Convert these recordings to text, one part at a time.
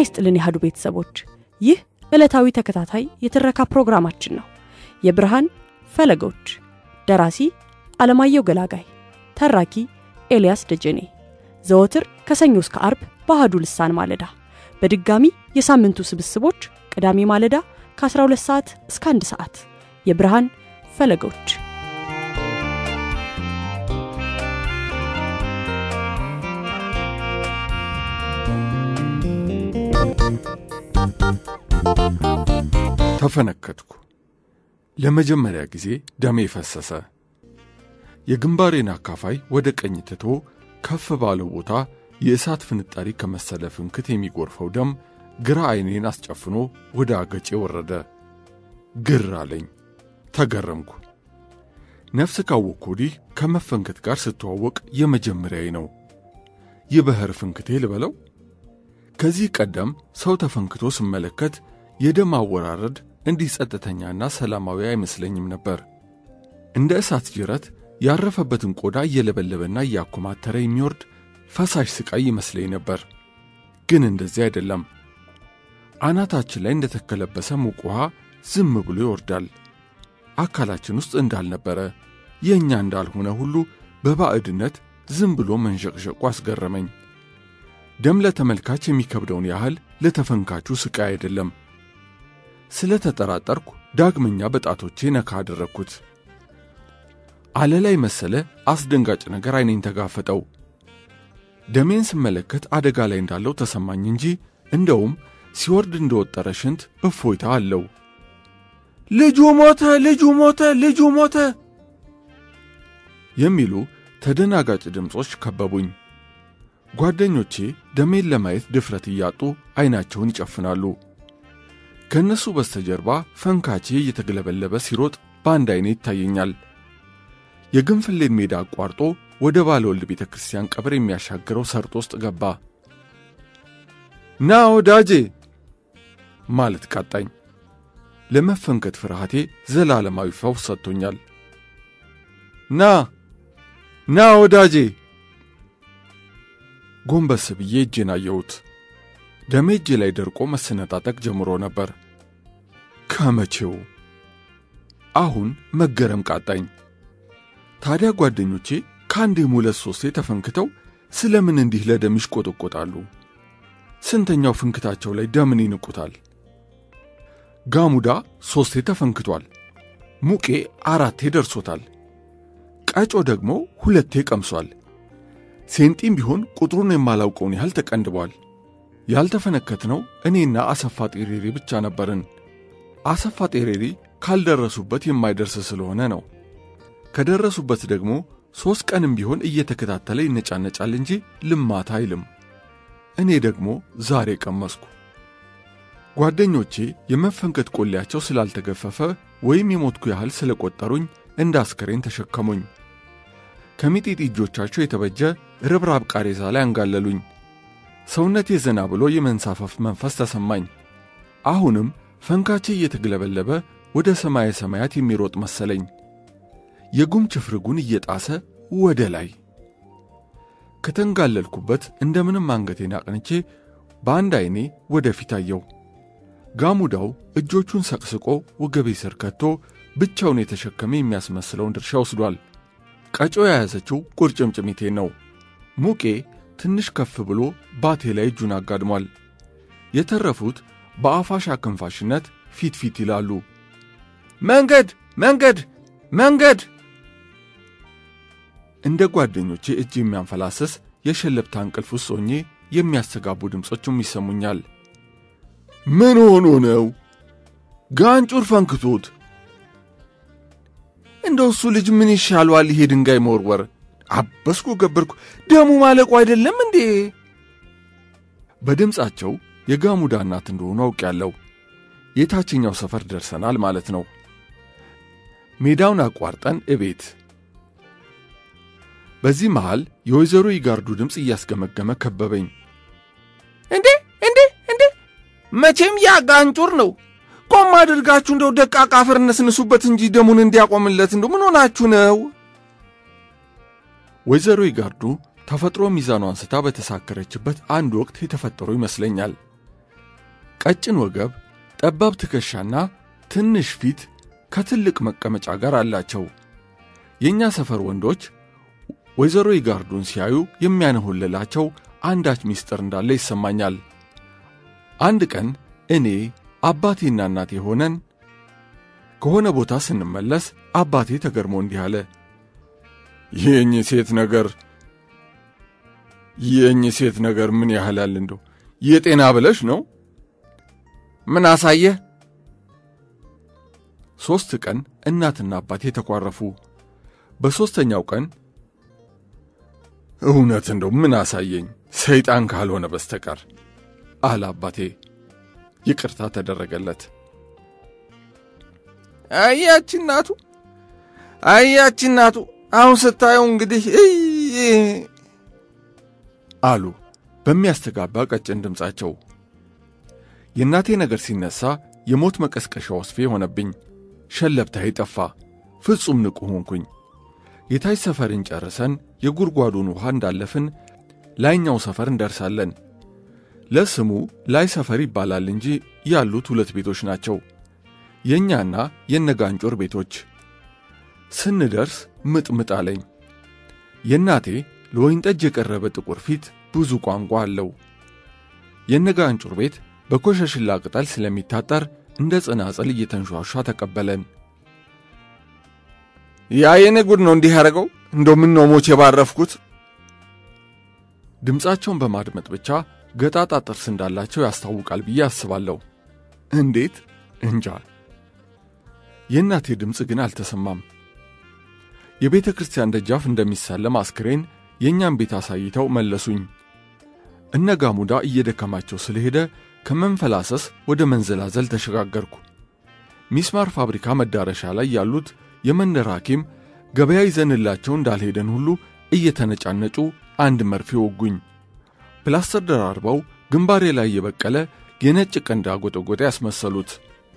ይስጥልን ያህዱ ቤተሰቦች፣ ይህ ዕለታዊ ተከታታይ የትረካ ፕሮግራማችን ነው። የብርሃን ፈለጎች፣ ደራሲ አለማየሁ ገላጋይ፣ ተራኪ ኤልያስ ደጀኔ። ዘወትር ከሰኞ እስከ አርብ በአህዱ ልሳን ማለዳ፣ በድጋሚ የሳምንቱ ስብስቦች ቅዳሜ ማለዳ ከ12 ሰዓት እስከ 1 ሰዓት። የብርሃን ፈለጎች ተፈነከትኩ። ለመጀመሪያ ጊዜ ደሜ ፈሰሰ። የግንባሬን አካፋይ ወደ ቀኝ ትቶ ከፍ ባለው ቦታ የእሳት ፍንጣሪ ከመሰለ ፍንክት የሚጎርፈው ደም ግራ ዐይኔን አስጨፍኖ ወደ አገጬ ወረደ። ግር አለኝ። ተገረምኩ። ነፍስ ካወቅኩ ወዲህ ከመፈንከት ጋር ስተዋወቅ የመጀመሪያዬ ነው። የባሕር ፍንክቴ ልበለው። ከዚህ ቀደም ሰው ተፈንክቶ ስመለከት የደም አወራረድ እንዲህ ጸጥተኛና ሰላማዊ አይመስለኝም ነበር። እንደ እሳት ጅረት ያረፈበትን ቆዳ እየለበለበና እያኮማተረ የሚወርድ ፈሳሽ ስቃይ ይመስለኝ ነበር። ግን እንደዚህ አይደለም። አናታችን ላይ እንደተከለበሰ ሙቅ ውሃ ዝም ብሎ ይወርዳል። አካላችን ውስጥ እንዳልነበረ የእኛ እንዳልሆነ ሁሉ በባዕድነት ዝም ብሎ መንሸቅሸቁ አስገረመኝ። ደም ለተመልካች የሚከብደውን ያህል ለተፈንካቹ ስቃይ አይደለም። ስለ ተጠራጠርኩ ዳግመኛ በጣቶቼ ነካ አደረግኩት። አለላይ መሰለ አስደንጋጭ ነገር ዐይኔን ተጋፈጠው። ደሜን ስመለከት አደጋ ላይ እንዳለው ተሰማኝ እንጂ እንደውም ሲወርድ እንደወጠረ ሽንት እፎይታ አለው። ልጁ ሞተ፣ ልጁ ሞተ፣ ልጁ ሞተ የሚሉ ተደናጋጭ ድምፆች ከበቡኝ። ጓደኞቼ ደሜን ለማየት ድፍረት እያጡ ዐይናቸውን ይጨፍናሉ። ከእነሱ በስተጀርባ ፈንካቼ እየተግለበለበ ሲሮጥ በአንድ ዐይኔ ይታየኛል። የግንፍሌን ሜዳ አቋርጦ ወደ ባለወልድ ቤተ ክርስቲያን ቀብር የሚያሻግረው ሰርጥ ውስጥ ገባ። ና ወዳጄ ማለት ቃጣኝ። ለመፈንከት ፍርሃቴ ዘላለማዊ ፈውስ ሰጥቶኛል። ና ና ወዳጄ። ጎንበስ ብዬ እጄን አየሁት። ደሜ እጄ ላይ ደርቆ መሰነጣጠቅ ጀምሮ ነበር። ከመቼው አሁን መገረም ቃጣኝ። ታዲያ ጓደኞቼ ከአንዴም ሁለት ሶስቴ ተፈንክተው ስለምን እንዲህ ለደም ይሽቆጠቆጣሉ? ስንተኛው ፍንክታቸው ላይ ደምን ይንቁታል? ጋሙዳ ሦስቴ ተፈንክቷል። ሙቄ አራቴ ደርሶታል። ቀጮ ደግሞ ሁለቴ ቀምሷል። ሴንጢም ቢሆን ቁጥሩን የማላውቀውን ያህል ተቀንድቧል። ያልተፈነከትነው እኔና አሰፋ ጤሬሪ ብቻ ነበርን። አሰፋ ጤሬሪ ካልደረሱበት የማይደርስ ስለሆነ ነው። ከደረሱበት ደግሞ ሦስት ቀንም ቢሆን እየተከታተለ ይነጫነጫል እንጂ ልማት አይልም። እኔ ደግሞ ዛሬ ቀመስኩ። ጓደኞቼ የመፈንከት ቆሌያቸው ስላልተገፈፈ ወይም የሞትኩ ያህል ስለቆጠሩኝ እንደ አስከሬን ተሸከሙኝ። ከሚጢጢ እጆቻቸው የተበጀ ርብራብ ቃሬዛ ላይ አንጋለሉኝ። ሰውነቴ ዘና ብሎ የመንሳፈፍ መንፈስ ተሰማኝ። አሁንም ፈንካቼ እየተግለበለበ ወደ ሰማየ ሰማያት የሚሮጥ መሰለኝ። የጉም ችፍርጉን እየጣሰ ወደ ላይ ከተንጋለልኩበት እንደምንም አንገቴን አቅንቼ በአንድ ዐይኔ ወደ ፊት አየው። ጋሙዳው እጆቹን ሰቅስቆ ወገቤ ስር ከቶ ብቻውን የተሸከመ የሚያስመስለውን ድርሻ ወስዷል። ቀጮ የያዘችው ቁርጭምጭሚቴን ነው። ሙቄ ትንሽ ከፍ ብሎ ባቴ ላይ እጁን አጋድሟል። የተረፉት በአፋሽ አክንፋሽነት ፊት ፊት ይላሉ። መንገድ መንገድ መንገድ! እንደ ጓደኞቼ እጅ የሚያንፈላሰስ የሸለብታ እንቅልፍ ውስጥ ሆኜ የሚያስተጋቡ ድምፆችም ይሰሙኛል። ምን ሆኖ ነው? ጋንጩር ፈንክቶት። እንደው እሱ ልጅ ምን ይሻለዋል? ይሄ ድንጋይ መወርወር። አበስኩ ገበርኩ። ደሙ ማለቁ አይደለም እንዴ? በድምፃቸው የጋሙዳ እናት እንደሆኑ አውቄያለሁ። የታችኛው ሰፈር ደርሰናል ማለት ነው። ሜዳውን አቋርጠን እቤት። በዚህ መሃል የወይዘሮ ይጋርዱ ድምፅ እያስገመገመ ከበበኝ። እንዴ እንዴ እንዴ! መቼም ያ ጋንጩር ነው። ቆም አድርጋችሁ እንደው ደቃቃ አፈር ነስንሱበት እንጂ ደሙን እንዲያቆምለት እንደው ምን ሆናችሁ ነው? ወይዘሮ ይጋርዱ ተፈጥሮ ሚዛኗን ስታ በተሳከረችበት አንድ ወቅት የተፈጠሩ ይመስለኛል። ቀጭን ወገብ፣ ጠባብ ትከሻና ትንሽ ፊት ከትልቅ መቀመጫ ጋር አላቸው። የእኛ ሰፈር ወንዶች ወይዘሮ ይጋርዱን ሲያዩ የሚያነሆልላቸው አንዳች ምስጢር እንዳለ ይሰማኛል። አንድ ቀን እኔ አባቴና እናቴ ሆነን ከሆነ ቦታ ስንመለስ አባቴ ተገርሞ እንዲህ አለ። ይህኝ ሴት ነገር ይህኝ ሴት ነገር ምን ያህላል እንደው የጤና ብለሽ ነው? ምን አሳየህ? ሦስት ቀን እናትና አባቴ ተኳረፉ። በሦስተኛው ቀን እውነት እንደው ምን አሳየኝ ሰይጣን ካልሆነ በስተቀር አለ አባቴ። ይቅርታ ተደረገለት። አያች እናቱ አያች እናቱ አሁን ስታየው እንግዲህ አሉ በሚያስተጋባ ቀጭን ድምፃቸው። የእናቴ ነገር ሲነሳ የሞት መቀስቀሻ ወስፌ ሆነብኝ። ሸለብታዬ ጠፋ። ፍጹም ንቁ ሆንኩኝ። የታች ሰፈርን ጨርሰን የጉድጓዱን ውሃ እንዳለፍን ላይኛው ሰፈር እንደርሳለን። ለስሙ ላይ ሰፈር ይባላል እንጂ ያሉት ሁለት ቤቶች ናቸው፣ የእኛና የነጋንጮር ቤቶች። ስንደርስ ምጥምጥ አለኝ። የእናቴ ለወይን ጠጅ የቀረበ ጥቁር ፊት ብዙ ቋንቋ አለው። የነጋንጩር ቤት በኮሸሽላ ቅጠል ስለሚታጠር እንደ ጽናጽል እየተንሿሿ ተቀበለን። ያ የኔ ጉድ ነው እንዲህ ያደረገው። እንደው ምን ነው ሞቼ ባረፍኩት። ድምፃቸውን በማድመጥ ብቻ ገጣጣ ጥርስ እንዳላቸው ያስታውቃል ብዬ አስባለሁ። እንዴት እንጃ። የእናቴ ድምፅ ግን አልተሰማም። የቤተ ክርስቲያን ደጃፍ እንደሚሳለም አስክሬን የእኛም ቤት አሳይተው መለሱኝ። እነ ጋሙዳ እየደከማቸው ስለሄደ ከመንፈላሰስ ወደ መንዘላዘል ተሸጋገርኩ። ሚስማር ፋብሪካ መዳረሻ ላይ ያሉት የመንደር ሐኪም ገበያ ይዘንላቸው እንዳልሄደን ሁሉ እየተነጫነጩ አንድ መርፌ ወጉኝ። ፕላስተር ደራርበው ግንባሬ ላይ የበቀለ የነጭ ቀንድ አጎጠጎጤ ያስመሰሉት።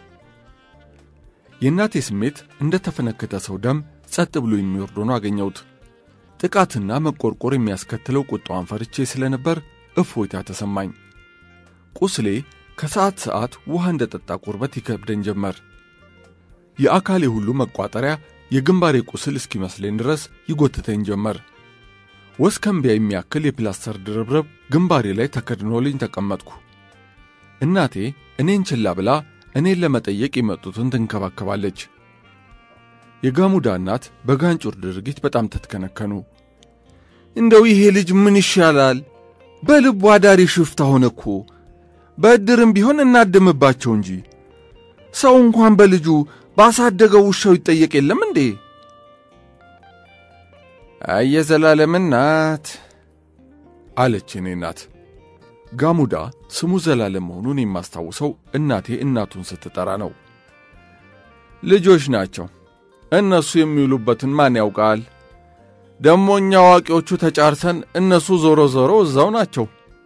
የእናቴ ስሜት እንደ ተፈነከተ ሰው ደም ጸጥ ብሎ የሚወርድ ሆኖ አገኘሁት። ጥቃትና መቆርቆር የሚያስከትለው ቁጣዋን ፈርቼ ስለነበር እፎይታ ተሰማኝ። ቁስሌ ከሰዓት ሰዓት ውሃ እንደ ጠጣ ቁርበት ይከብደኝ ጀመር። የአካሌ ሁሉ መቋጠሪያ የግንባሬ ቁስል እስኪመስለኝ ድረስ ይጎትተኝ ጀመር። ወስከንቢያ የሚያክል የፕላስተር ድርብርብ ግንባሬ ላይ ተከድኖልኝ ተቀመጥኩ። እናቴ እኔን ችላ ብላ እኔን ለመጠየቅ የመጡትን ትንከባከባለች። የጋሙዳ እናት በጋንጩር ድርጊት በጣም ተትከነከኑ። እንደው ይሄ ልጅ ምን ይሻላል? በልቡ አዳሪ ሽፍታ ሆነ እኮ። በዕድርም ቢሆን እናድምባቸው እንጂ ሰው እንኳን በልጁ ባሳደገው ውሻው ይጠየቅ የለም እንዴ? አየ ዘላለም እናት አለች እኔ እናት። ጋሙዳ ስሙ ዘላለም መሆኑን የማስታውሰው እናቴ እናቱን ስትጠራ ነው። ልጆች ናቸው እነሱ የሚውሉበትን ማን ያውቃል? ደሞ እኛ አዋቂዎቹ ተጫርሰን እነሱ ዞሮ ዞሮ እዛው ናቸው።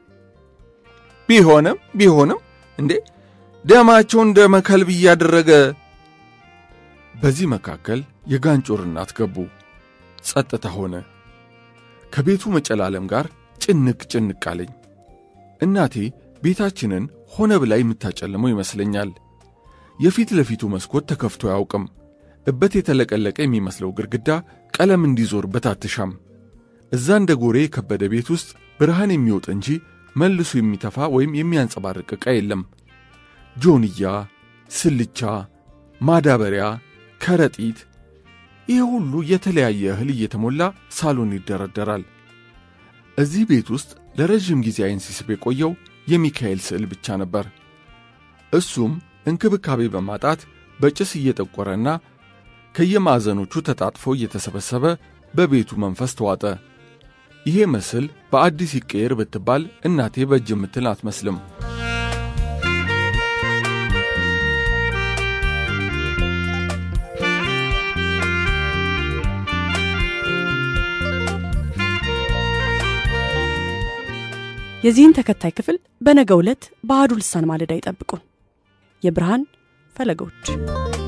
ቢሆንም ቢሆንም እንዴ ደማቸውን ደመ ከልብ እያደረገ በዚህ መካከል የጋንጮር እናት ገቡ። ጸጥታ ሆነ። ከቤቱ መጨላለም ጋር ጭንቅ ጭንቅ አለኝ። እናቴ ቤታችንን ሆነ ብላ የምታጨልመው ይመስለኛል። የፊት ለፊቱ መስኮት ተከፍቶ አያውቅም። እበት የተለቀለቀ የሚመስለው ግድግዳ ቀለም እንዲዞርበት አትሻም። እዛ እንደ ጎሬ የከበደ ቤት ውስጥ ብርሃን የሚወጥ እንጂ መልሶ የሚተፋ ወይም የሚያንጸባርቅ ዕቃ የለም። ጆንያ፣ ስልቻ፣ ማዳበሪያ፣ ከረጢት፣ ይህ ሁሉ የተለያየ እህል እየተሞላ ሳሎን ይደረደራል። እዚህ ቤት ውስጥ ለረዥም ጊዜ ዓይን ሲስብ የቆየው የሚካኤል ስዕል ብቻ ነበር። እሱም እንክብካቤ በማጣት በጭስ እየጠቆረና ከየማዕዘኖቹ ተጣጥፎ እየተሰበሰበ በቤቱ መንፈስ ተዋጠ። ይሄ ምስል በአዲስ ይቀየር ብትባል እናቴ በእጅ የምትል አትመስልም። የዚህን ተከታይ ክፍል በነገው ዕለት በአሐዱ ልሳን ማለዳ ይጠብቁን። የብርሃን ፈለጎች